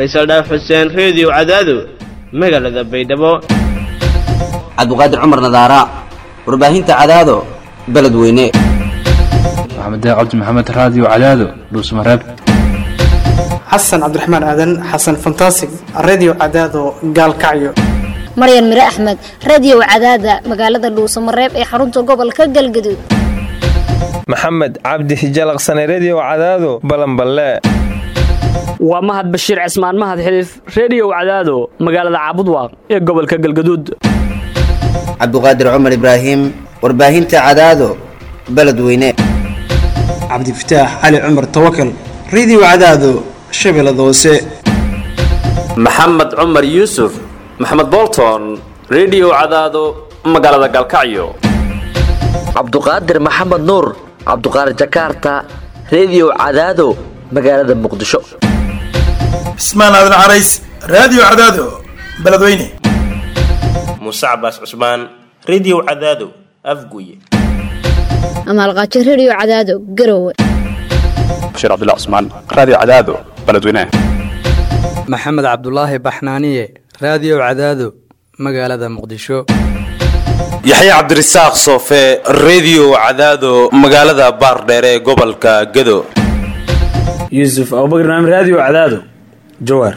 faysal dhaaf xuseen reediyo cadaado magaalada baydhabo cabdiqaadir cumar nadaara warbaahinta cadaado beledweyne maxamed cabdi maxamed raadiyo cadaado dhuusmareeb xasan cabdiraxmaan aadan xasan fantasig redio cadaado gaalkacyo maryan mire axmed radio cadaada magaalada dhuusamareeb ee xarunta gobolka galgaduud maxamed cabdi hijalaqsane redio cadaado balanballe waa mahad bashiir cismaan mahad xiliif reediyow cadaado magaalada caabudwaaq ee gobolka galgaduud cabdiqaadir cumar ibraahim warbaahinta cadaado beledweyne cabdifataax cali cumar tawakal redio cadaado shabeellada hoose maxamed cumar yuusuf maxamed bolton redio cadaado magaalada galkacyo cabduqaadir maxamed nuur cabduqaadir jakaarta redio cadaado magaalada muqdisho cismaan aadan carays raadiyo cadaado beledweyne muuse cabaas cusmaan redio cadaado afguye amaalqaajo redio cadaado garowe bashiir cabdilla cusmaan raadiyo cadaado beledweyne maxamed cabdulaahi baxnaaniye raadiyo cadaado magaalada muqdisho yaxya cabdirasaaq soofe redio cadaado magaalada baardheere ee gobolka gado yuusuf abubakr naam raadiyo cadaado jawaar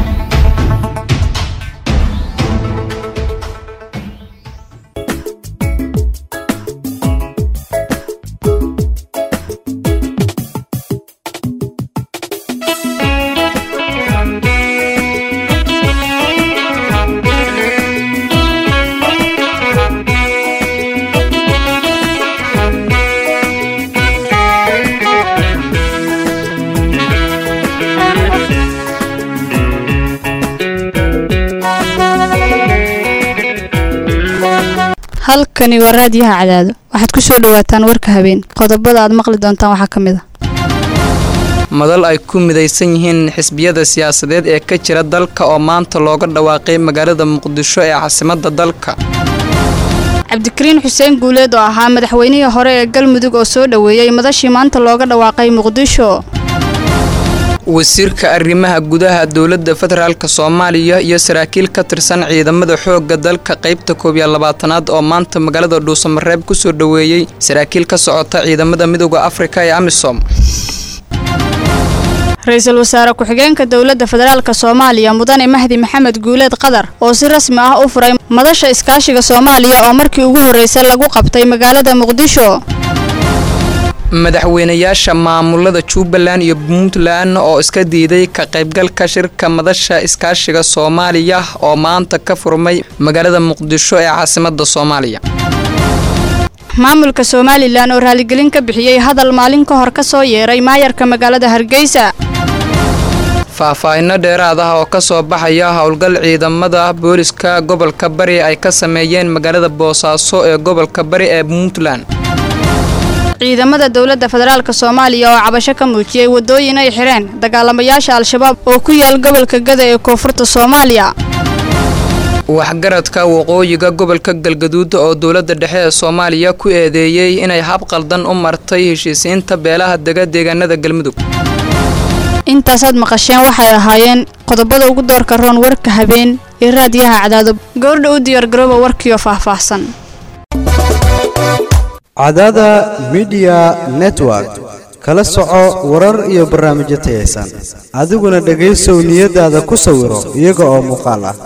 halkani waa raadiyaha cadaado waxaad ku soo dhawaataan warka habeen qodobada aad maqli doontaan waxaa ka mid a madal ay ku midaysan yihiin xisbiyada siyaasadeed ee ka jira dalka oo maanta looga dhawaaqay magaalada muqdisho ee caasimadda dalka cabdikariin xuseen guuleed oo ahaa madaxweynihii hore ee galmudug oo soo dhoweeyey madashii maanta looga dhawaaqay muqdisho wasiirka arrimaha gudaha dowladda federaalk soomaaliya iyo saraakiil ka tirsan ciidamada xoogga dalka qaybta koob iyo labaatanaad oo maanta magaalada dhuusamareeb ku soo dhoweeyey saraakiil ka socota ciidamada midooda afrika ee amisom ra-iisul wasaare ku-xigeenka dowladda federaalk soomaaliya mudane mahdi maxamed guuleed qadar oo si rasmi ah u furay madasha iskaashiga soomaaliya oo markii ugu horreysay lagu qabtay magaalada muqdisho madaxweynayaasha maamulada jubbaland iyo puntland oo iska diiday ka qaybgalka shirka madasha iskaashiga soomaaliya oo maanta ka furmay magaalada muqdisho ee caasimadda soomaaliya maamulka somalilan oo raaligelin ka bixiyey hadal maalin ka hor ka soo yeeray maayarka magaalada hargeysa faahfaahinno dheeraad ah oo ka soo baxaya howlgal ciidamada booliska gobolka bari ay ka sameeyeen magaalada boosaaso ee gobolka bari ee puntland ciidamada dowladda federaalk soomaaliya oo cabasho ka muujiyey waddooyin ay xidheen dagaalamayaasha al-shabaab oo ku yaal gobolka gada ee koonfurta soomaaliya waxgaradka waqooyiga gobolka galgaduud oo dowladda dhexe ee soomaaliya ku eedeeyey inay hab qaldan u martay heshiisiinta beelaha dega deegaanada galmudug intaasaad maqasheen waxay ahaayeen qodobada ugu doorka roon warka habeen ee raadiyaha cadaado gabardha u diyaargarooba warkiio faahfaahsan cadaada midiya network kala soco warar iyo barnaamijyo tayaysan adiguna dhegaysow niyadaada ku sawiro iyaga oo muuqaal ah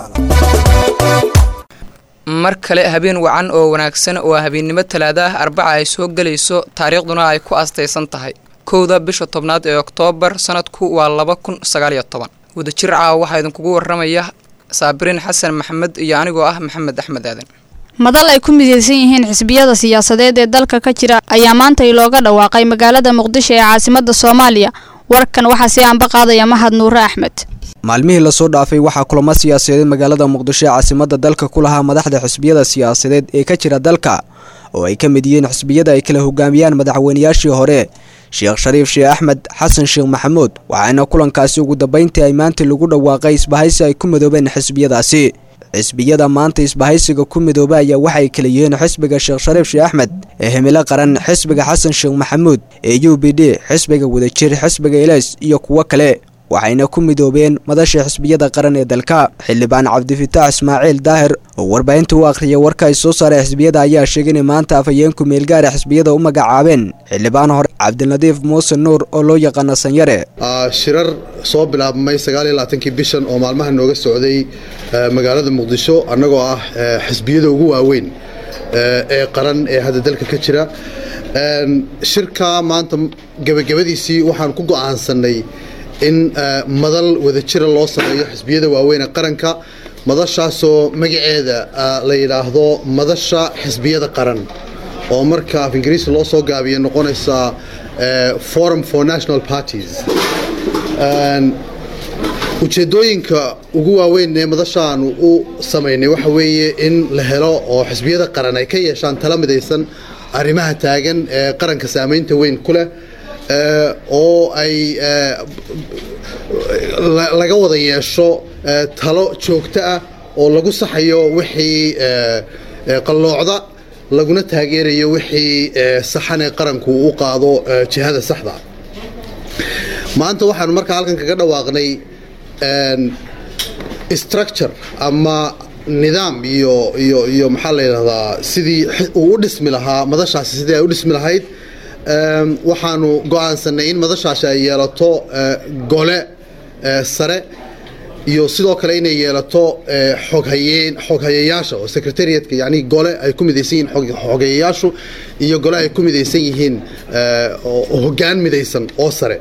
mar kale habeen wacan oo wanaagsan oo habeennimo talaada ah arbaca ay soo gelayso taariikhduna ay ku astaysan tahay kowda bisha tobnaad ee oktoobar sanadku waa laba kun sagaaliyo toban wadajir caawa waxaa idinkugu waramaya saabiriin xasan maxamed iyo anigoo ah maxamed axmed aadan madal ay ku midaysan yihiin xisbiyada siyaasadeed ee dalka ka jira ayaa maantay looga dhawaaqay magaalada muqdisho ee caasimadda soomaaliya warkan waxaa sii anba qaadaya mahad nuure axmed maalmihii lasoo dhaafay waxaa kulamo siyaasadeed magaalada muqdisho ee caasimadda dalka ku lahaa madaxda xisbiyada siyaasadeed ee ka jira dalka oo ay ka mid yihiin xisbiyada ay kala hogaamiyaan madaxweynayaashii hore sheekh shariif sheekh axmed xasan sheekh maxamuud waxaana kulankaasi ugu dambayntii ay maanta lagu dhawaaqay isbahaysi ay ku midoobeen xisbiyadaasi xisbiyada maanta isbahaysiga ku midooba ayaa waxay kala yihiin xisbiga sheekh shariif sheekh axmed ee himilo qaran xisbiga xasan sheekh maxamuud ee u b d xisbiga wadajir xisbiga ilays iyo kuwo kale waxayna ku midoobeen madasha xisbiyada qaran ee dalka xildhibaan cabdifitaax ismaaciil daahir oo warbaahinta u akhriyay warka ay soo saaray xisbiyada ayaa sheegay in maanta afhayeenku meelgaara xisbiyada u magacaabeen xildhibaan hore cabdinadiif muuse nuur oo loo yaqaana sanyare shirar soo bilaabmay sagaaliyolabaatankii bishan oo maalmaha nooga socday magaalada muqdisho annagoo ah xisbiyada ugu waaweyn ee qaran ee hadda dalka ka jira shirka maanta gebagabadiisii waxaan ku go'aansannay in madal wadajira loo sameeyo xisbiyada waaweyn ee qaranka madashaasoo magaceeda la yidhaahdo madasha xisbiyada qaran oo marka af ingiriisi loo soo gaabiya noqonaysa forum for national parties ujeedooyinka ugu waaweyn ee madashaanu u samaynay waxa weeye in la helo oo xisbiyada qaran ay ka yeeshaan tala midaysan arrimaha taagan ee qaranka saamaynta weyn ku leh oo ay laga wada yeesho talo joogto ah oo lagu saxayo wixii qalloocda laguna taageerayo wixii saxan ee qaranku u qaado jihada saxda maanta waxaanu markaa halkan kaga dhawaaqnay structure ama nidaam iyo iyo iyo maxaa la yidhahdaa sidii uu u dhismi lahaa madashaasi sidii ay u dhismi lahayd waxaanu go'aansanay in madashaasi ay yeelato gole sare iyo sidoo kale inay yeelato xoghayeen xoghayayaasha oo secretariatka yani gole ay ku midaysan yihiin xoghayayaashu iyo gole ay ku midaysan yihiin hoggaan midaysan oo sare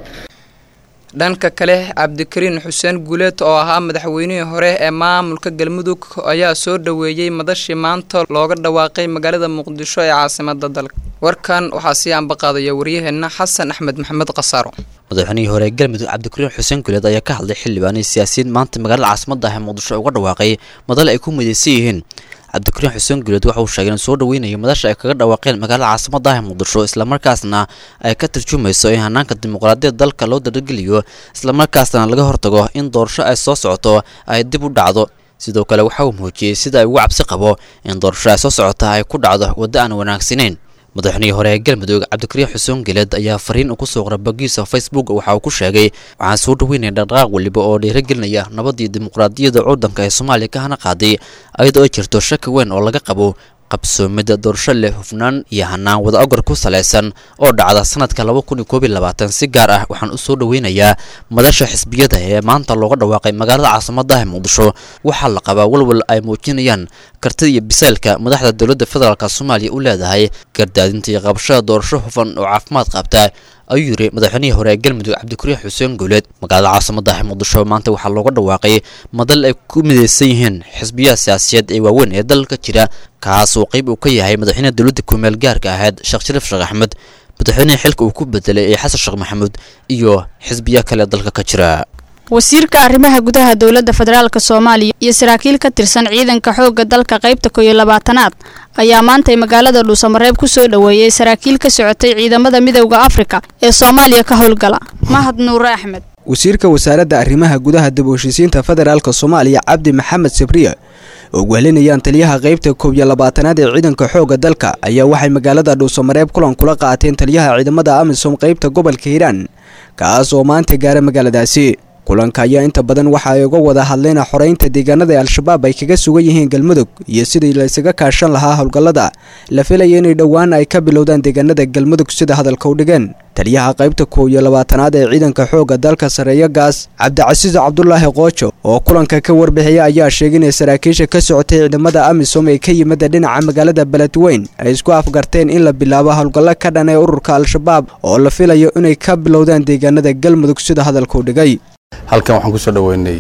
dhanka kale cabdikariin xuseen guuleed oo ahaa madaxweynihii hore ee maamulka galmudug ayaa soo dhoweeyey madashii maanta looga dhawaaqay magaalada muqdisho ee caasimada dalka warkan waxaa sii ambaqaadaya waryaheena xasan axmed maxamed khasaaro madaxweynihii hore ee galmudug cabdikariin xuseen guuleed ayaa ka hadlay xildhibaanay siyaasiyiin maanta magaalada caasimada ah ee muqdisho uga dhawaaqay madal ay ku midaysan yihiin cabdikariin xuseen guuleed waxa uu sheegay in soo dhaweynayo madasha ay kaga dhawaaqeen magaalada caasimada ah ee muqdisho islamarkaasna ay ka tarjumayso in hanaanka dimuqraadiyadda dalka loo darageliyo islamarkaasna laga hortago in doorasho ay soo socoto ay dib u dhacdo sidoo kale waxa uu muujiyey sida ay ugu cabsi qabo in doorasho ay soo socota ay ku dhacdo waddo aan wanaagsanayn madaxweynihii hore ee galmudug cabdikariin xuseen geleed ayaa fariin uu kusoo qoray bogiisa facebook waxa uu ku sheegay waxaan soo dhaweynaya dhaqdhaqaaq weliba oo dhiiragelinaya nabadii dimuqraadiyadda cuudanka ee soomaaliya ka hana qaaday ayadoo ay jirto shaki weyn oo laga qabo qabsoomida doorasho leh hufnaan iyo hanaan wada ogor ku salaysan oo dhacda sanadka laba kun iyo koob iyo labaatan si gaar ah waxaan u soo dhaweynayaa madasha xisbiyada ee maanta looga dhawaaqay magaalada caasimada ee muqdisho waxaa la qabaa walwal ay muujinayaan kartida iyo bisaylka madaxda dowladda federaalk soomaaliya u leedahay gardaadinta iyo qabashada doorasho hufan oo caafimaad qabta ayuu yiri madaxweynihii hore ee galmudug cabdikariin xuseen guuleed magaalada caasimada ee muqdisho maanta waxaa looga dhawaaqay madal ay ku midaysan yihiin xisbiyaha siyaasiyeed ee waaweyn ee dalka jira kaas oo qayb uu ka yahay madaxweynaha dowladda kumeel gaarka ahayd sheekh shariif sheekh axmed madaxweynihii xilka uu ku bedelay ee xasan sheekh maxamuud iyo xisbiya kale dalka ka jira wasiirka arrimaha gudaha dowladda federaalk soomaaliya iyo saraakiil ka tirsan ciidanka xoogga dalka qaybta koo iyo labaatanaad ayaa maantay magaalada dhuusamareeb ku soo dhoweeyey saraakiil ka socotay ciidamada midowda afrika ee soomaaliya ka howlgala mahad nuure axmed wasiirka wasaaradda arrimaha gudaha dib u heshiisiinta federaalk soomaaliya cabdi maxamed sabriye oo wehelinayaan taliyaha qaybta koob iyo labaatanaad ee ciidanka xoogga dalka ayaa waxay magaalada dhuusamareeb kulan kula qaateen taliyaha ciidamada amisom qaybta gobolka hiiraan kaas oo maanta gaara magaaladaasi kulanka ayaa inta badan waxa ay uga wada hadleen xoreynta deegaanada ee al-shabaab ay kaga sugan yihiin galmudug iyo sidii la isaga kaashan lahaa howlgallada la filaya inay dhowaan ay ka bilowdaan deegaanada galmudug sida hadalka u dhigeen taliyaha qaybta koob iyo labaatanaad ee ciidanka xoogga dalka sareeyo gaas cabdicasiis cabdulaahi qoojo oo kulanka ka warbixiyay ayaa sheegay inay saraakiisha ka socotay ciidamada amisom ee ka yimida dhinaca magaalada beledweyn ay isku afgarteen in la bilaabo howlgallo ka dhan ee ururka al-shabaab oo la filayo inay ka bilowdaan deegaanada galmudug sida hadalka u dhigay halkan waxaan kusoo dhoweynay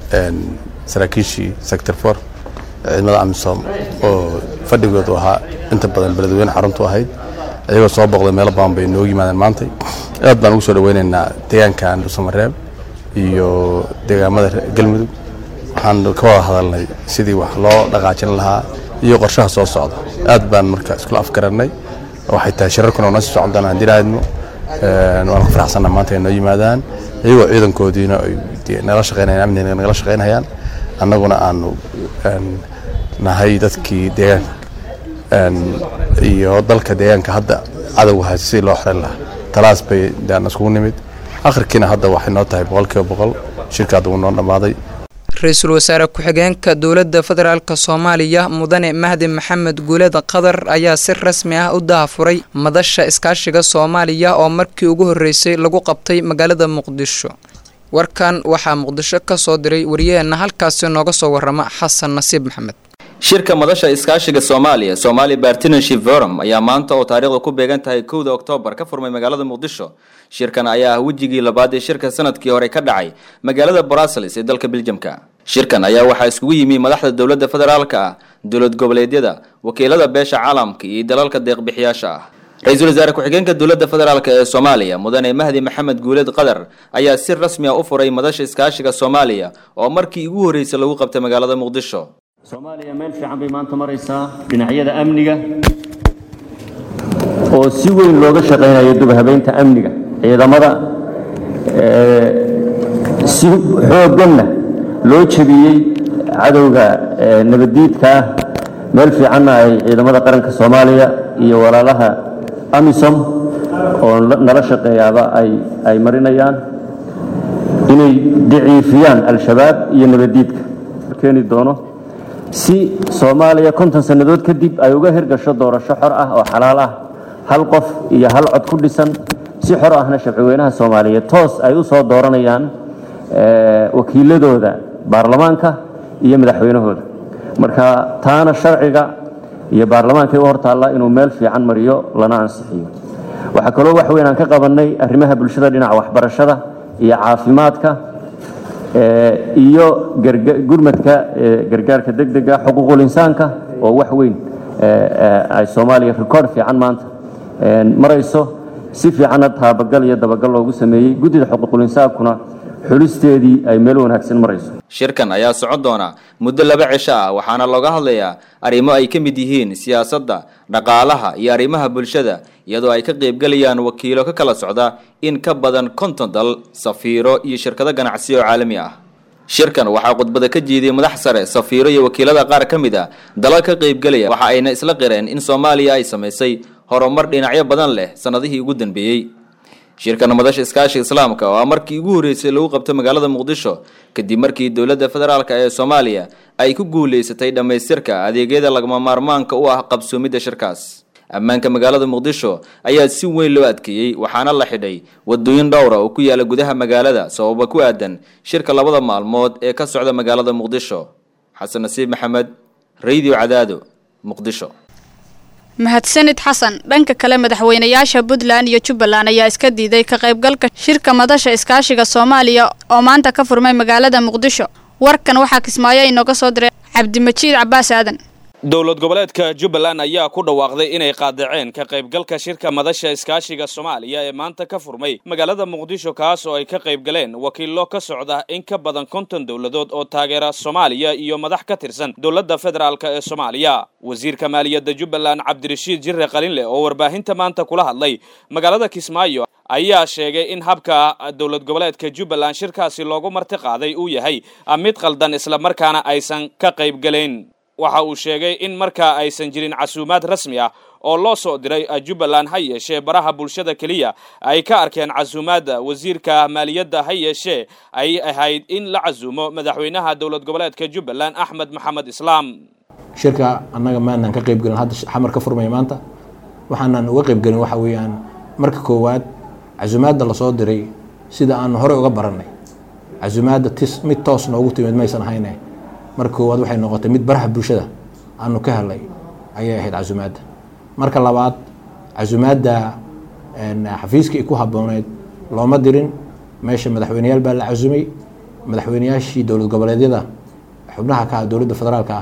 saraakiishii sector for ciidamada amisom oo fadhigoodu ahaa inta badan beledweyne xaruntu ahayd iyagoo soo boqday meelo badan bay noogu yimaadeen maantay aad baan ugu soo dhoweynaynaa deegaankan dhuusamareeb iyo deegaamada galmudug waxaan ka wada hadalnay sidii wax loo dhaqaajin lahaa iyo qorshaha soo socda aad baan marka iskula afgarannay waxay tahay shirarkuna noo sii socon doonaan haddii raadmo waan ku faraxsanna maanta ay noo yimaadaan iyagoo ciidankoodiina ay nala shaqeynayaan amniga nagala shaqeynayaan annaguna aanu nahay dadkii deegaanka iyo dalka deegaanka hadda cadowga haysta sidii loo xoreyn lahaa talaas bay daan iskugu nimid akhirkiina hadda waxay noo tahay boqolkiiba boqol shirka hadda wuu noo dhammaaday ra-iisul wasaare ku-xigeenka dowladda federaalk soomaaliya mudane mahdi maxamed guuled qadar ayaa si rasmi ah u dahafuray madasha iskaashiga soomaaliya oo markii ugu horreysay lagu qabtay magaalada muqdisho warkan waxaa muqdisho ka soo diray wariyaheenna halkaasi nooga soo warrama xasan nasiib maxamed shirka madasha iskaashiga soomaaliya somali partnership forum ayaa maanta oo taariikhda ku beegan tahay kowda oktoobar ka furmay magaalada muqdisho shirkan ayaa ah wejigii labaad ee shirka sanadkii hore ka dhacay magaalada brussels ee dalka beljamka shirkan ayaa waxaa iskugu yimi madaxda dowladda federaalka ah dowlad goboleedyada wakiilada beesha caalamka iyo dalalka deeqbixiyaasha ah ra-iisul wasaare ku-xigeenka dowladda federaalk ee soomaaliya mudane mahdi maxamed guuled qadar ayaa si rasmi ah u furay madasha iskaashiga soomaaliya oo markii ugu horreysay lagu qabtay magaalada muqdisho soomaaliya meel fiican bay maanta maraysaa dhinacyada amniga oo si weyn looga shaqaynayo dubhabeynta amniga ciidamada si xoogganna loo jebiyey cadowga nabaddiidka ah meel fiicanna ay ciidamada qaranka soomaaliya iyo walaalaha amisom oo nala shaqeeyaaba ay marinayaan inay daciifiyaan al-shabaab iyo nabaddiidka keeni doono si soomaaliya konton sannadood kadib ay uga hirgasho doorasho xor ah oo xalaal ah hal qof iyo hal cod ku dhisan si xor ahna shabcweynaha soomaaliyeed toos ay u soo dooranayaan wakiiladooda baarlamaanka iyo madaxweynahooda marka taana sharciga iyo baarlamaankay u hortaalla inuu meel fiican mariyo lana ansixiyo waxaa kaloo wax weyn aan ka qabannay arrimaha bulshada dhinaca waxbarashada iyo caafimaadka iyo gurmadka gargaarka degdega xuquuqul insaanka oo wax weyn ay soomaaliya rikoord fiican maanta marayso si fiicanna taabagal iyo dabagal loogu sameeyey guddida xuquuqul insaankuna xulisteedii ay meel wanaagsan marayso shirkan ayaa socon doona muddo laba cisho ah waxaana looga hadlayaa arrimo ay ka mid yihiin siyaasadda dhaqaalaha iyo arrimaha bulshada iyadoo ay ka qaybgelayaan wakiilo ka kala socda in ka badan konton dal safiiro iyo shirkado ganacsi oo caalami ah shirkan waxaa khudbada ka jiiday madax sare safiiro iyo wakiilada qaar ka mid a dalal ka qaybgelaya waxa ayna isla qireen in soomaaliya ay samaysay horumar dhinacyo badan leh sannadihii ugu dambeeyey shirkan madasha iskaashiga islaamka oo ah markii ugu horreysay lagu qabto magaalada muqdisho kadib markii dowladda federaalk ee soomaaliya ay ku guulaysatay dhammaystirka adeegyada lagama maarmaanka u ah qabsoomidda shirkaas ammaanka magaalada muqdisho ayaa si weyn loo adkeeyey waxaana la xidhay wadooyin dhowra oo ku yaala gudaha magaalada sababa ku aadan shirka labada maalmood ee ka socda magaalada muqdisho xasan nasiib maxamed radio cadaado muqdisho mahadsanid xasan dhanka kale madaxweynayaasha puntland iyo jubbaland ayaa iska diiday ka qaybgalka shirka madasha iskaashiga soomaaliya oo maanta ka furmay magaalada muqdisho warkan waxaa kismaayo inooga soo diray cabdimajiid cabaas aadan dowlad goboleedka jubbaland ayaa ku dhawaaqday inay qaadaceen ka qaybgalka shirka madasha iskaashiga soomaaliya ee maanta ka furmay magaalada muqdisho kaas oo ay ka qaybgaleen wakiillo ka socda in ka badan konton dowladood oo taageera soomaaliya iyo madax ka tirsan dowladda federaalk ee soomaaliya wasiirka maaliyadda jubbaland cabdirashiid jirre qalinleh oo warbaahinta maanta kula hadlay magaalada kismaayo ayaa sheegay in habka dowlad goboleedka jubbaland shirkaasi loogu marti qaaday uu yahay mid qaldan islamarkaana aysan ka qaybgalayn waxa uu sheegay in markaa aysan jirin casuumaad rasmi ah oo loo soo diray jubbaland ha yeeshee baraha bulshada keliya ay ka arkeen casuumaadda wasiirka maaliyadda ha yeeshee ay ahayd in la casuumo madaxweynaha dowlad goboleedka jubbaland axmed maxamed islaam shirka annaga maanaan ka qaybgelin hadda xamar ka furmaya maanta waxaanan uga qaybgelin waxa weeyaan marka koowaad casuumaadda lasoo diray sida aanu horey uga barannay casuumaadda tis mid toos noogu timid maysan ahayne marka koowaad waxay noqotay mid baraha bulshada aanu ka helay ayay ahayd casuumaadda marka labaad casuumaadda xafiiskii ku habbooneyd looma dirin meesha madaxweyneyaal baa la casumay madaxweyneyaashii dowlad goboleedyada xubnaha ka ah dowladda federaalka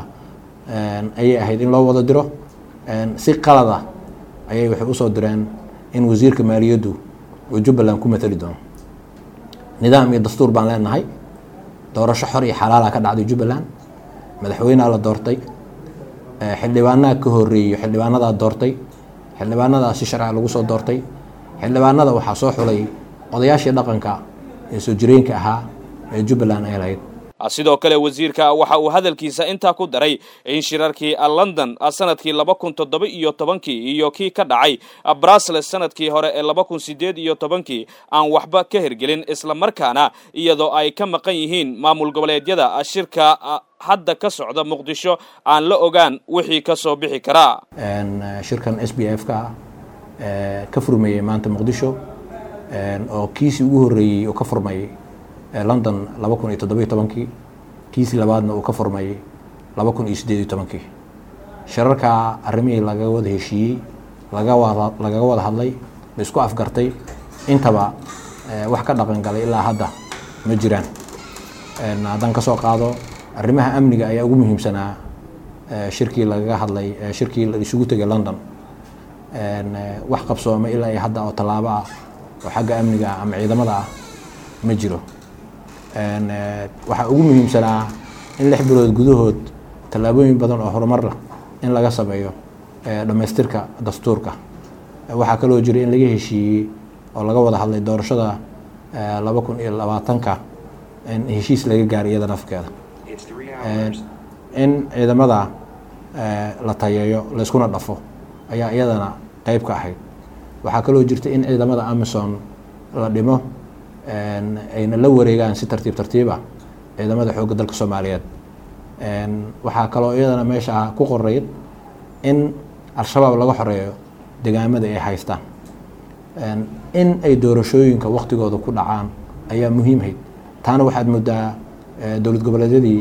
ah ayay ahayd in loo wada diro si qalada ayay waxay usoo direen in wasiirka maaliyaddu uu jubbaland ku matali doono nidaam iyo dastuur baan leenahay doorasho xor iyo xalaala ka dhacday jubbaland madaxweynea la doortay xildhibaanaha ka horeeyo xildhibaanadaa doortay xildhibaanadaa si sharciga lagu soo doortay xildhibaanada waxaa soo xulay odayaashii dhaqanka ee soo jireenka ahaa ee jubbaland ay lahayd sidoo kale wasiirka waxa uu hadalkiisa intaa ku daray in shirarkii london sanadkii laba kun toddoba iyo tobankii iyo kii ka dhacay brussels sanadkii hore ee laba kun sideed iyo tobankii aan waxba ka hergelin islamarkaana iyadoo ay ka maqan yihiin maamul goboleedyada shirka hadda ka socda muqdisho aan la ogaan wixii ka soo bixi karaa shirkan s b f ka ka furmayey maanta muqdisho oo kiisii ugu horreeyey oo ka furmay london laba kun iyo toddobiyo tobankii kiisii labaadna uu ka furmay laba kun iyo siddeed iyo tobankii shirarka arrimihii laga wada heshiiyey laga wada lagaga wada hadlay la isku afgartay intaba wax ka dhaqan galay ilaa hadda ma jiraan haddaan ka soo qaado arrimaha amniga ayaa ugu muhiimsanaa shirkii lagaga hadlay shirkii la isugu tegay london wax qabsooma ilaa iyo hadda oo tallaabo ah oo xagga amniga ah ama ciidamada ah ma jiro waxaa ugu muhiimsanaa in lix bilood gudahood tallaabooyin badan oo horumar lah in laga sameeyo dhammaystirka dastuurka waxaa kaloo jira in laga heshiiyey oo laga wada hadlay doorashada laba kun iyo labaatanka in heshiis laga gaaray iyada nafkeeda in ciidamada la tayeeyo layskuna dhafo ayaa iyadana qeyb ka ahayd waxaa kaloo jirta in ciidamada amison la dhimo ayna la wareegaan si tartiib tartiiba ciidamada xoogga dalka soomaaliyeed waxaa kaloo iyadana meesha ku qorayd in al-shabaab laga xoreeyo degaamada ay haystaan in ay doorashooyinka waktigooda ku dhacaan ayaa muhiimhayd taana waxaad moodaa dowlad goboleedyadii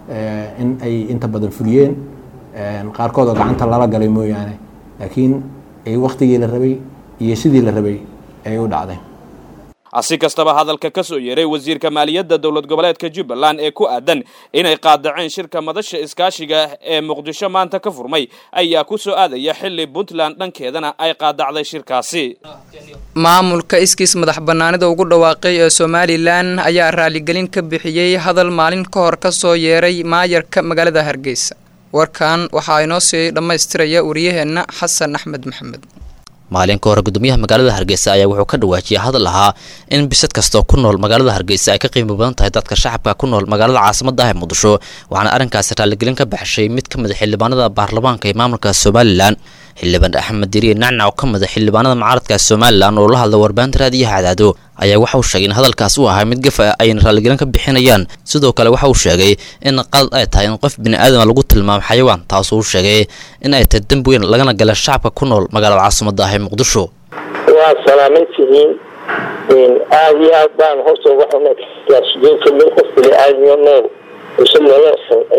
in ay inta badan fuliyeen qaarkoodoo gacanta lala galay mooyaane laakiin ay waktigii la rabay iyo sidii la rabay ay u dhacdeen si kastaba hadalka ka soo yeeray wasiirka maaliyadda dowlad goboleedka jubbaland ee ku aadan inay qaadaceen shirka madasha iskaashiga ee muqdisho maanta ka furmay ayaa ku soo aadaya xilli puntland dhankeedana ay qaadacday shirkaasi maamulka iskiis madax bannaanida ugu dhawaaqay ee somalilan ayaa raaligelin ka bixiyey hadal maalin ka hor ka soo yeeray maayarka magaalada hargeysa warkan waxaa inoo sii dhammaystiraya wariyaheenna xasan axmed maxamed maalin ka hore gudoomiyaha magaalada hargeysa ayaa wuxuu ka dhawaajiyay hadal ahaa in bisad kastoo ku nool magaalada hargeysa ay ka qiimo badan tahay dadka shacabka ku nool magaalada caasimada ah ee muqdisho waxaana arrinkaasi raaligelin ka baxshay mid ka mid a xildhibaanada baarlamaanka ee maamulka somalilan xildhibaan axmed diriye nacnac oo ka mid a xildhibaanada mucaaradka somalilan oo la hadla warbaahinta raadiyaha cadaado ayaa waxa uu sheegay in hadalkaas uu ahaa mid gafa ayna raaligelin ka bixinayaan sidoo kale waxa uu sheegay in qalad ay tahay in qof bini'aadama lagu tilmaamo xayawaan taasoo uu sheegay in ay tahay dembi weyn lagana gala shacabka ku nool magaalada caasimada ah ee muqdisho waa salaaman tihiin aada iyo aad baan horta uga xunay sideedka mid qof bini'aadmiyo nool ise lala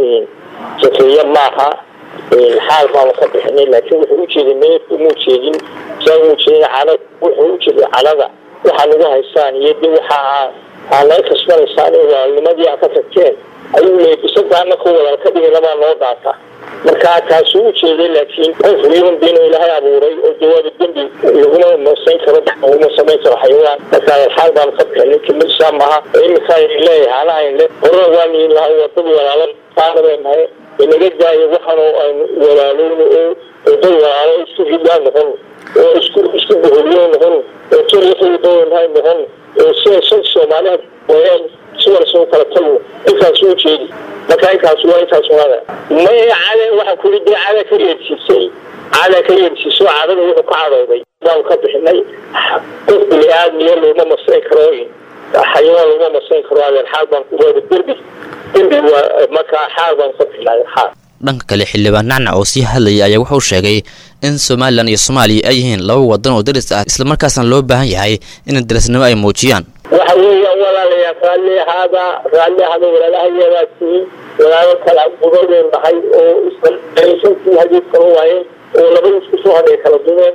sakeeya maaha xaal baanu ka bixinay laakiin wuxuu ujeeday meed umuu jeedin saa umuu jeedin cala wuxuu ujeeday calada waxaa nagu haystaan iyo de waxa aa naga kasbanaysaan in walaalnimadii aa ka tagteen ayuu leeyay bisadaana ku wadal ka dhiginabaa noo dhaata marka taasuu ujeeday laakiin qof human being oo ilaahay abuuray oo jawaaba dembi laguma masayn karo laguma samayn karo xayawaan marka xaal baanu ka bixinay kimidsaa maaha iminkaa leeyahay anahayn le horena waan yihin lahay wadada walaalan qaana bay nahay inaga daayo waxaan aynu walaalowno oo dad walaalo isku riddaa noqon oo isku isku boholiyo noqon oo tolyaxidoonahay noqon oo sida shan soomaaliha wayaan si warsan kala tagno intaas u jeedi marka intaas waa intaas waada maya cada waxaan kuli dee cada ka yeedsiisay cada ka yeedsiiso cadada wuxuu ka cadooday baanu ka bixinay qof bini aadmiya looma masayn karo xayawaan looma masayn karo adeer xaal baan ku waada derbi derbi waa markaa xaal baan ka bixinay xaal dhanka kale xildhibaan nacnac oo sii hadlayay ayaa wuxuu sheegay in somalilan iyo soomaaliya ay yihiin laba wadan oo daris ah islamarkaasna loo baahan yahay in darisnimo ay muujiyaan waxa weeyaan walaalayaa raalli ahaada raalli ahaada walaalahayadaa tihiin walaalo kala gubadeen nahay oo issantii hadiidkan waayeen oo laba isku soo hadhay kala dumeen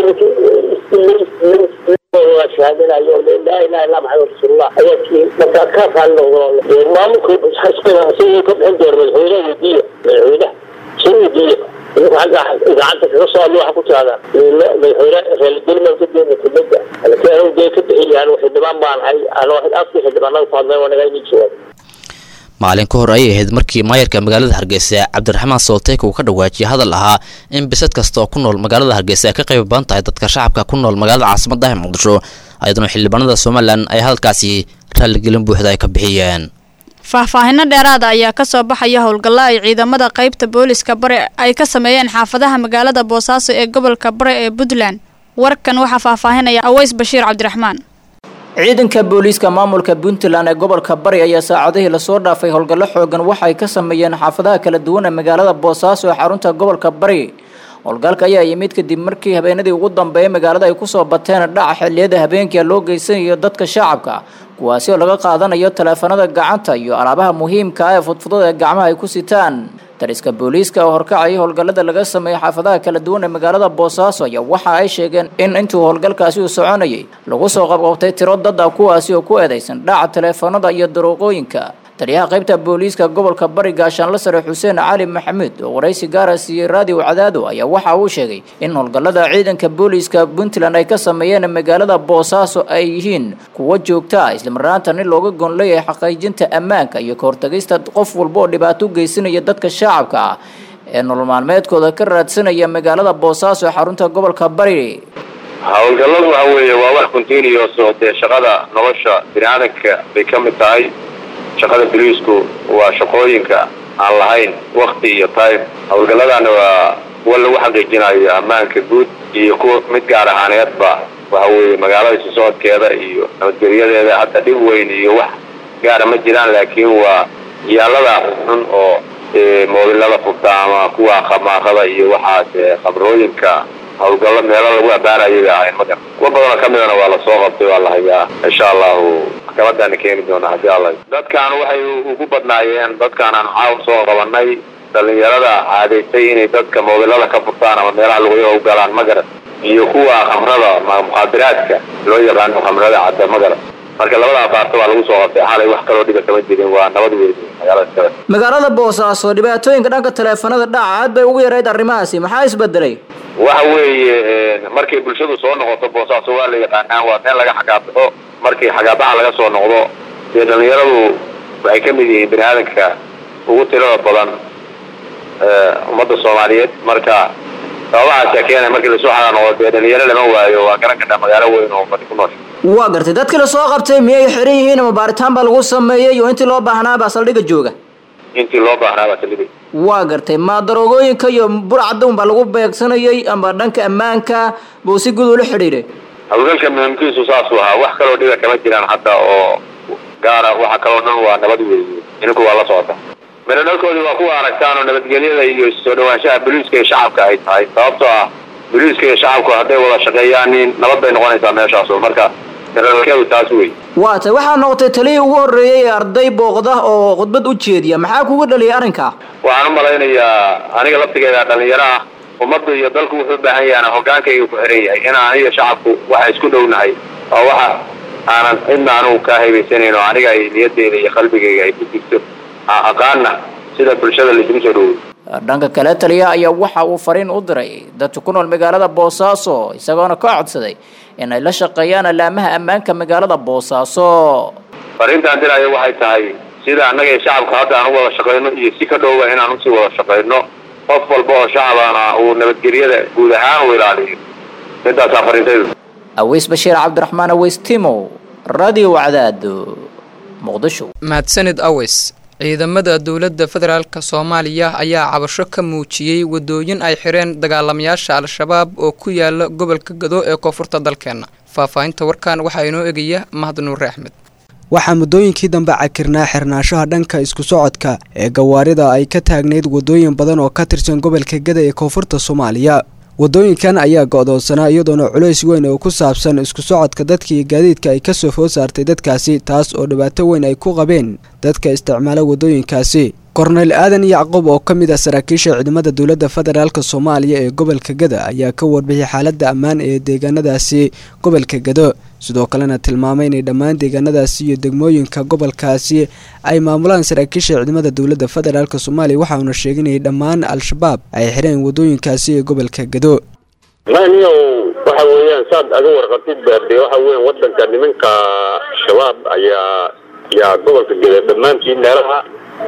shahaadanayo laa ilaha illa maxamed rasuulullah ayaa tihiin markaa ka raalli noqdo maamulka isagoo ka bixin doona madaxweynaha wadiya madaxweynaha soo wadiya idinku xagga idaacadda kaga soo hadlo waxaa ku tirahdaan madaxweyne reelgelman ka deena kelmada laakiin anigu dee ka bixiyaan xildhibaan baan ahay ano afkii xildhibaanada ku hadleen waa nagaa inii jawaab maalin ka hor ayay ahayd markii maayarka magaalada hargeysa cabdiraxmaan solteyk uu ka dhawaajiyay hadal ahaa in bisad kasta oo ku nool magaalada hargeysa ay ka qayb badan tahay dadka shacabka ku nool magaalada caasimada ah ee muqdisho ayaduna xildhibaanada somalilan ay hadalkaasi raalligelin buuxda ay ka bixiyeen faahfaahino dheeraada ayaa kasoo baxaya howlgalla ay ciidamada qaybta booliska bare ay ka sameeyeen xaafadaha magaalada boosaaso ee gobolka bare ee puntland warkan waxaa faahfaahinaya aweys bashiir cabdiraxmaan ciidanka booliiska maamulka puntland ee gobolka bari ayaa saacadihii lasoo dhaafay howlgallo xoogan waxa ay ka sameeyeen xaafadaha kala duwan ee magaalada boosaaso ee xarunta gobolka bari howlgalka ayaa yimid kadib markii habeenadii ugu dambeeyay magaalada ay kusoo bateen dhaca xilliyada habeenkia loo geysanayo dadka shacabka kuwaasi oo laga qaadanayo taleefanada gacanta iyo alaabaha muhiimka ah ee fudfudada ee gacmaha ay ku sitaan dariska booliiska oo horkacaya howlgallada laga sameeyay xaafadaha kala duwan ee magaalada boosaaso ayaa waxa ay sheegeen in intuu howlgalkaasi uu soconayay lagu soo qabqabtay tiro dad ah kuwaasi oo ku eedaysan dhaca taleefanada iyo daruuqooyinka taliyaha qaybta booliiska gobolka bari gaashaanla sare xuseen cali maxamuud oo waraysi gaara siiyey raadiyo cadaado ayaa waxa uu sheegay in howlgallada ciidanka booliiska puntland ay ka sameeyeen magaalada boosaaso ay yihiin kuwo joogta ah islamarnaantana looga goon leeyahay xaqiijinta ammaanka iyo kahortagista qof walba oo dhibaato u geysanaya dadka shacabka ah ee nolol maalmeedkooda ka raadsanaya magaalada boosaaso ee xarunta gobolka bari howlgalladu waxa weeye waa wax continuous oo dee shaqada nolosha biniaadanka bay ka mid tahay shaqada boliisku waa shaqooyinka aan lahayn wakti iyo time howlgalladana waa kuwa lagu xaqiijinayo ammaanka guud iyo kuwa mid gaar ahaaneedba waxa weeye magaalada isu socodkeeda iyo nabadgelyadeeda hadda dhib weyn iyo wax gaara ma jiraan laakiin waa yaalada xun oo moobilada furta ama kuwa khamaaqada iyo waxaas khabrooyinka howlgallo meelo lagu abaarayay bay ahayn magar kuwa badanoo ka midana waa lasoo qabtay waa la hayaa insha allahu maxkamadaana keeni doona haddii alla dadkaan waxay ugu badnaayeen dadkaan aan caaw soo qabanay dhalinyarada caadaysay inay dadka moobilada ka furtaan ama meelaha luqyaha u galaan magarat iyo kuwa khamrada mukhaadiraadka loo yaqaano khamrada cadda magarat marka labada abaarta waa lagu soo qabtay xalay wax kaloo dhiba kama jirin waa nabad weyn magaalada kale magaalada boosaaso dhibaatooyinka dhanka taleefanada dhaca aad bay ugu yarayd arrimahaasi maxaa isbedelay waxa weeye markay bulshadu soo noqoto boosaaso waa la yaqaanaa waa meel laga xagaabaxo markii xagaabaxa laga soo noqdo dee dhalinyaradu waxay ka mid yihiin bini aadanka ugu tirada badan ummadda soomaaliyeed marka sababahaasa keenay markii lasoo xagaa noqdo dee dhalinyaro lama waayo waa garan kartaa magaalo weyn oo fadhi ku noosha waa gartay dadkii lasoo qabtay miyay xiran yihiin ama baaritaan baa lagu sameeyey oo intii loo baahnaabaa saldhiga jooga intii loo baahnaabaa saldhiga waa gartay ma daroogooyinka iyo burcadda unbaa lagu beegsanayay ama dhanka ammaanka buu si guud ula xidhiidhay hawlgalka muhiimkiisu saasuu ahaa wax kaloo dhiba kama jiraan hadda oo gaara waxa kaloo dhan waa nabad weeye idinku waa la socota miradhalkoodii waa kuwa aragtaan oo nabadgelyada iyo soo dhawaanshaha boliiska iyo shacabka ay tahay sababtoo ah boliiska iyo shacabku hadday wada shaqeeyaan nin nabad bay noqonaysaa meeshaasu marka miradhalkeedu taas wey waa tay waxaa noqotay taliyii ugu horreeyay ee arday booqda oo khudbad u jeediya maxaa kugu dhaliyay arrinka waxaan u malaynayaa aniga laftigeeda dhalinyaro ah ummaddu iyo dalku wuxuu u baahan yahan hogaankayga ku xiran yahay in aniga shacabku waxa isku dhownahay oo waxa aanan cidna anugu kaa haybaysanayn oo aniga ay niyadeyda iyo qalbigayga ay ku jirto aqaana sida bulshada laisugu soo dhowey dhanka kale taliya ayaa waxa uu fariin u diray dadka ku nool magaalada boosaaso isagoona ka codsaday in ay la shaqeeyaan alaamaha ammaanka magaalada boosaaso fariintaan dirayo waxay tahay sida annaga iyo shacabka hadda aan u wada shaqayno iyo si ka dhowba inaan usii wada shaqayno qof walba oo shacabana uu nabadgelyada guud ahaan u ilaaliyo midaasaa fariintaydu aweys bashiir cabdiraxmaan aweys timow radio wacdaado muqdisho mahadsanid aweys ciidamada dowladda federaalka soomaaliya ayaa cabasho ka muujiyey wadooyin ay xireen dagaalamayaasha al-shabaab oo ku yaala gobolka gado ee koonfurta dalkeenna faahfaahinta warkan waxaa inoo egaya mahad nuure axmed waxaa muddooyinkii dambe cakirnaa xirnaanshaha dhanka isku socodka ee gawaarida ay ka taagnayd wadooyin badan oo ka tirsan gobolka gada ee koonfurta soomaaliya wadooyinkan ayaa go-doonsanaa iyadoona culays weyn oo ku saabsan isku socodka dadka iyo gaadiidka ay kasoo food saartay dadkaasi taas oo dhibaato weyn ay ku qabeen dadka isticmaala wadooyinkaasi korneyl aadan yacqub oo ka mid ah saraakiisha ciidamada dowladda federaalk soomaaliya ee gobolka gada ayaa ka warbixiyay xaaladda ammaan ee deegaanadaasi gobolka gado sidoo kalena tilmaamay inay dhammaan deegaanadaasi iyo degmooyinka gobolkaasi ay maamulaan saraakiisha ciidamada dowladda federaalk soomaaliya waxauna sheeginayay dhammaan al-shabaab ay xireen wadooyinkaasi ee gobolka gado niyow waxa weeyaan saad aga warqatid de waxa weyan wadanka nimanka shabaab ayaa yaa gobolka geda dhammaantii meelaha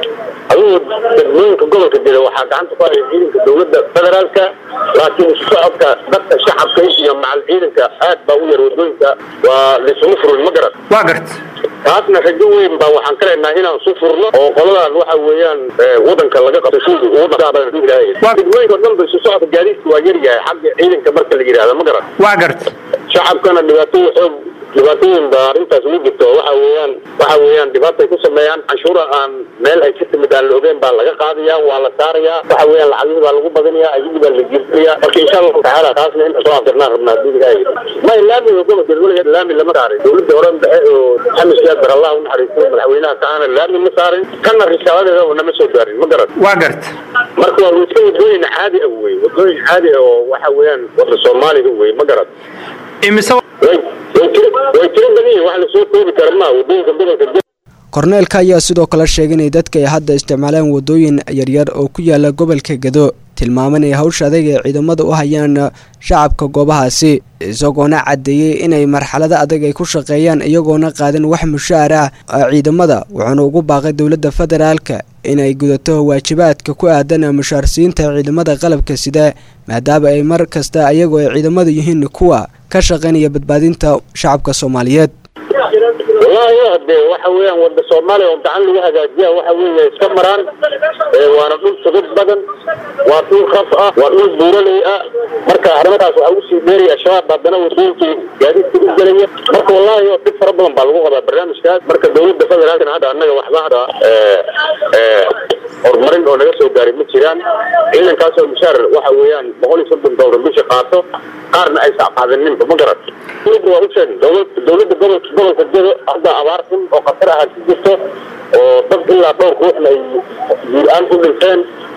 adigu degmooyinka gobolka geda waxaa gacanta ku haya ciidanka dowladda federaalka laakiin isu socodka dadka shacabka iyo macal ciidanka aad baa u yar wadooyinka waa laisuma furin ma garan waa gart taasna rajo weyn baa waxaan ka leenahay inaan su furno oo qoladan waxa weeyaan wadanka laga qabto sidii ugu dhaqaaqaa degmooyinka dhan ba isu socodka gaadiidka waa yar yahay xagga ciidanka marka la yidhaahdo ma garan waa garta shacabkana dhibaatooyin xoog dhibaatooyin baa arrintaas ugu jirto waxa weeyaan waxa weeyaan dhibaatay ku sameeyaan canshuura aan meel ay ka timid aan la ogeyn baa laga qaadayaa waa la saarayaa waxa weeyaan lacagihii baa lagu badinayaa ayagii baa la jirtinayaa marka insha allahu tacaala taasna inta soo afdirnaan rabnaa haddii ilahay ma laamiga gobolka weligeed laami lama saarin dowladda hore dhexe oo xamis jaabar allah u naxariisto madaxweynaha kaana laami ma saarin kana risaaladeeda oo nama soo gaarin ma garan waa garta marka waa iska wadooyin caadi ah wey wadooyin caadi ah oo waxa weeyaan wada soomaaliga wey ma garan imise way way tiro way tiro badan yihiin wax lasoo koobi kara ma wadooyinka gobolka korneelka ayaa sidoo kale sheegay inay dadka ay hadda isticmaalaan wadooyin yaryar oo ku yaala gobolka gado tilmaaman ay hawsha adag ee ciidamada u hayaan shacabka goobahaasi isagoona caddeeyey inay marxalado adag ay ku shaqeeyaan iyagoona qaadan wax mushaar ah ciidamada wuxuuna ugu baaqay dowladda federaalka inay gudato waajibaadka ku aadan mushaarsiinta ciidamada qalabka sida maadaama ay mar kasta iyagoo ay ciidamadu yihiin kuwa ka shaqaynaya badbaadinta shacabka soomaaliyeed wallaahi hade waxa weeyaan wada soomaaliya oo gacan lagu hagaajiya waxa weeye iska maraan waana dhul sugid badan waa dhul raf ah waa dhul buuraley ah marka arrimadaas waxaa usii dheeraya shabaab haddana wadooyinkii gaadiidka u gelaya marka wallaahi dhib fara badan baa lagu qabaa barnaamijkaas marka dowladda federaalkana hadda annaga waxba hadda horumarin oo naga soo gaaray ma jiraan ciidankaasoo mushaar waxa weeyaan boqol iyo soddon dowlar bisha qaato qaarna ay sacqaadaninba ma garan dowladda waa u sheegay dowladda gobolka gobolka jado hadda abaar xun oo khatar ah ku jirto oo dad ilaa dhowr ruuxna ay guur-aan ku dhinteen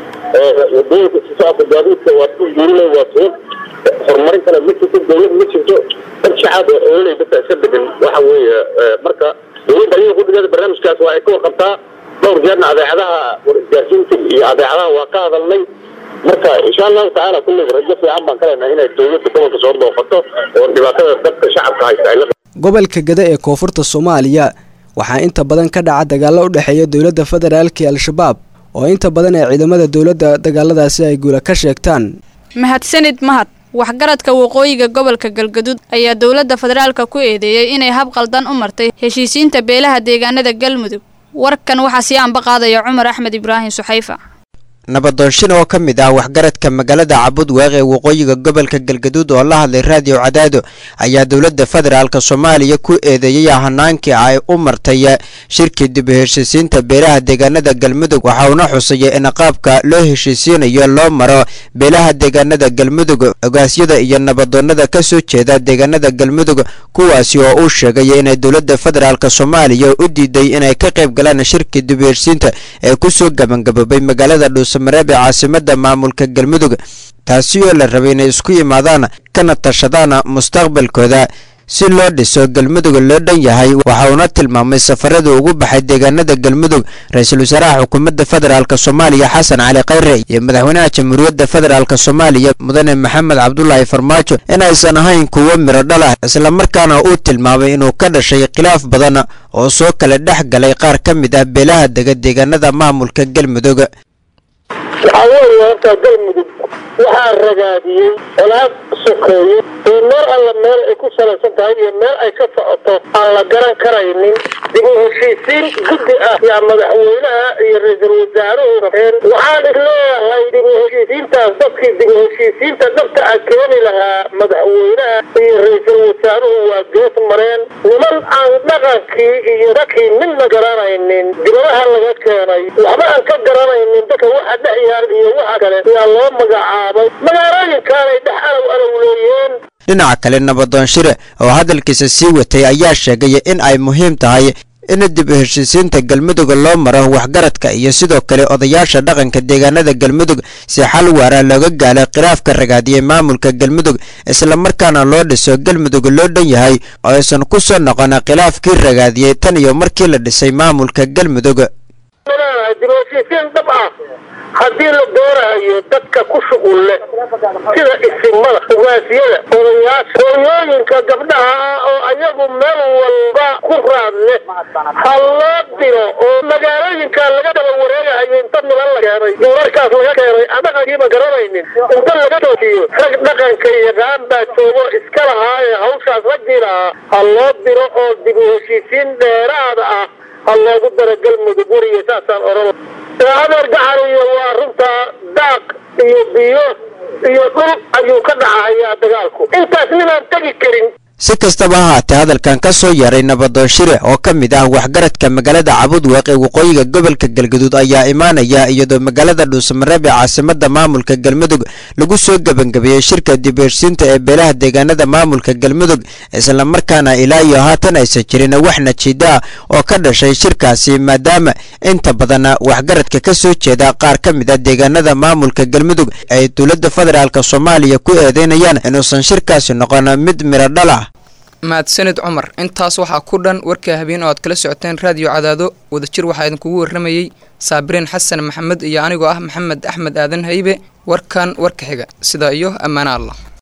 wadooyinka si socodka gaadiidka waa ku guurinay waa suuq horumarin kale ma jirto dowlad ma jirto dad shacab oo xoololey dadka iska degan waxa weeye marka dowladda ayaga kudhigeeda barnaamijkaas waa ay ka warqabtaa dhowr jeerna adeecadaha isgaarsiinta iyo adeecadaha waa ka hadalnay marka insha allahu tacaala kulleyba rajo fiican baan ka leenahay inay dowladda gobolka soo booqato oo dhibaatada dadka shacabka haysta ay la gobolka gada ee koonfurta soomaaliya waxaa inta badan ka dhaca dagaalo u dhexeeya dowladda federaalka iyo al-shabaab oo inta badan ee ciidamada dowladda dagaaladaasi ay guula ka sheegtaan mahadsanid mahad waxgaradka waqooyiga gobolka galgaduud ayaa dowladda federaalka ku eedeeyey inay hab qaldan u martay heshiisiinta beelaha deegaanada galmudug warkan waxaa sii anba qaadaya cumar axmed ibraahim suxayfa nabadoonshin oo ka mid ah waxgaradka magaalada cabudweeq ee waqooyiga gobolka galgaduud oo la hadlay raadiyo cadaado ayaa dowladda federaalk soomaaliya ku eedeeyey hanaankii ay u martay shirkii dib u heshiisiinta beelaha deegaanada galmudug waxa uuna xusayay in qaabka loo heshiisiinayo loo maro beelaha deegaanada galmudug ogaasyada iyo nabadoonnada ka soo jeeda deegaanada galmudug kuwaasi oo uu sheegay inay dowladda federaalk soomaaliya u diiday inay ka qayb galaan shirkii dib u heshiisiinta ee kusoo gabangaboobay magaalada dhuus mareeb ee caasimada maamulka galmudug taasi oo la rabay inay isku yimaadaan kana tashadaan mustaqbalkooda si loo dhiso galmudug loo dhan yahay waxa uuna tilmaamay safarada ugu baxay deegaanada galmudug ra-iisul wasaaraha xukuumadda federaalk soomaaliya xasan cali khayre iyo madaxweynaha jamhuuriyadda federaalk soomaaliya mudane maxamed cabdulaahi farmaajo in aysan ahayn kuwo miro dhalah islamarkaana uu tilmaamay inuu ka dhashay khilaaf badan oo soo kala dhex galay qaar ka mid ah beelaha dega deegaanada maamulka galmudug waxaa weeye horta galmudug waxaa ragaadiyey olaad sokeeye oo meel alla meel ay ku salaysan tahay iyo meel ay ka socoto aan la garan karaynin dib u heshiisiin guddi ah yaa madaxweynaha iyo ra-iisul wasaaruhu rabeen waxaan isleeyahay dib u heshiisiintaas dadkii dib u heshiisiinta dhabta ah keeni lahaa madaxweynaha iyo ra-iisul wasaaruhu waa gees mareen niman aan dhaqankii iyo dadkii midna garanaynin dibadaha laga keenay waxba aan ka garanaynin dadka waxa dhex yaal iyo waxa kale yaa loo magacaabay magaalooyinkaanay dhex alow alowleeyeen dhinaca kale nabadoon shire oo hadalkiisa sii watay ayaa sheegay in ay muhiim tahay in dib u heshiisiinta galmudug loo maro waxgaradka iyo sidoo kale odayaasha dhaqanka deegaanada galmudug si xal waara looga gaalo khilaafka ragaadiyey maamulka galmudug islamarkaana loo dhiso galmudug loo dhan yahay oo aysan ku soo noqon khilaafkii ragaadiyey tan iyo markii la dhisay maamulka galmudug dib u heshiisiin dhab ah haddii la doonayo dadka ku shuqul leh sida isimada ugaasiyada odayaasha hooyooyinka gabdhaha ah oo ayagu meel walba ku raad leh ha loo diro oo magaalooyinka laga daba wareegahayo inta milan la keenay duurarkaas laga keenay anaqagiiba garanaynin inta laga joojiyo rag dhaqanka yaqaan baa joogo iska lahaa ee hawshaas raggii lahaa ha loo diro oo dib u heshiisiin dheeraada ah ha loogu daro galmudug weriga saasaan oran adeer gacaniyo waa runtaa daaq iyo biyo iyo dhul ayuu ka dhacahayaa dagaalku intaas ninaan tegi karin si kastaba ha haatee hadalkan ka soo yaray nabadoon shire oo ka mid ah waxgaradka magaalada cabudweeq ee waqooyiga gobolka galgaduud ayaa imaanaya iyadoo magaalada dhuusamareeb ee caasimada maamulka galmudug lagu soo gebangabeeyey shirka dibheshiinta ee beelaha deegaanada maamulka galmudug islamarkaana ilaa iyo haatan aysan jirin wax najiida ah oo ka dhashay shirkaasi maadaama inta badan waxgaradka ka soo jeeda qaar ka mid a deegaanada maamulka galmudug ay dowladda federaalk soomaaliya ku eedeynayaan inuusan shirkaasi noqon mid miro dhal ah mahadsanid cumar intaas waxaa ku dhan warka habeen oo aad kala socoteen raadiyo cadaado wadajir waxaa idinkugu warramayey saabiriin xasan maxamed iyo anigoo ah maxamed axmed aadan haybe warkan warka xiga sidaa iyo ammaano allah